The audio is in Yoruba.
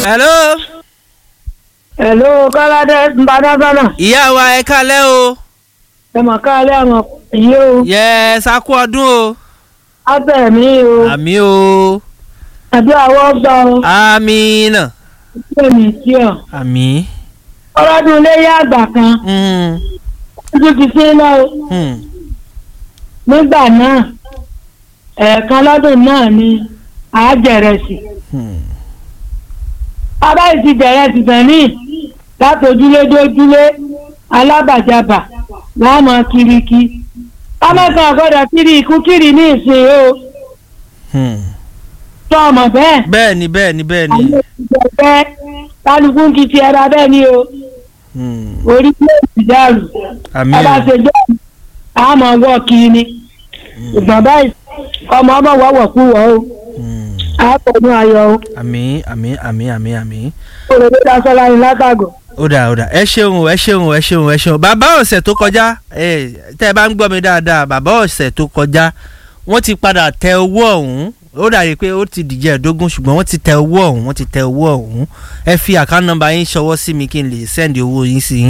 hello. Hello, Kọ́ládé Mbadásánà. ìyá wa ẹ kálẹ́ o. Ẹ mọ̀ káàlẹ́ àwọn yìí o. yẹ sakú ọdún o. Átẹ̀ mi o. àmì o. Àbí àwọ̀ gbà o. àmì náà. Ṣé mi sí ọ? àmì. Ọlọ́dún ilé yá àgbà kan. Mm, Ojú ti sí lọ o. mm, Nígbà náà, ẹ̀ẹ̀kan lọ́dún náà ni àájẹ̀rẹ̀sì. mm. Bàbá yìí ti jẹ̀rẹ̀sì tán ní láti ojúlé dé ojúlé alábàjábà láàmú kiriki. Kámẹ́sàn àgọ́dọ̀ kiri ikú kiri ní ìsìn o. Hmm. Sọ ọmọ bẹ́ẹ̀. bẹ́ẹ̀ ni bẹ́ẹ̀ ni bẹ́ẹ̀ ni. àwọn ìjọba kálukú ń kìtì ẹra bẹ́ẹ̀ ni o Hmm. orílẹ̀-èdè dàrú àmì ọba o. ṣe jẹ́ àmọ́ wọ́ kiri ni ìgbọ̀n báyìí ọmọ ọmọ wọ́wọ́ kú wọ́ o Hmm. àpọ̀jù ayọ̀ o àmì àmì àmì àmì àmì. òròdé dasọ́lá ni látàgò. ó dà ó dà ẹ ṣeun o, ẹ ṣeun o, ẹ ṣeun o, ẹ ṣeun o. bàbá ọ̀sẹ̀ tó kọjá ẹ tẹ́ ẹ bá ń gbọ́ mi dáadáa bàbá ọ̀sẹ̀ tó kọjá wọ́n ti padà tẹ owó ọ̀hún ó dàbí pé ó ti dìjẹ́ ẹ̀dógún ṣùgbọ́n wọ́n ti tẹ owó ọ̀hún wọ́n ti tẹ owó ọ̀hún ẹ fi àkáǹtì nọ́mbà yín ṣọwọ́ sí mi kí n lè sẹ́ndì owó yín sí yín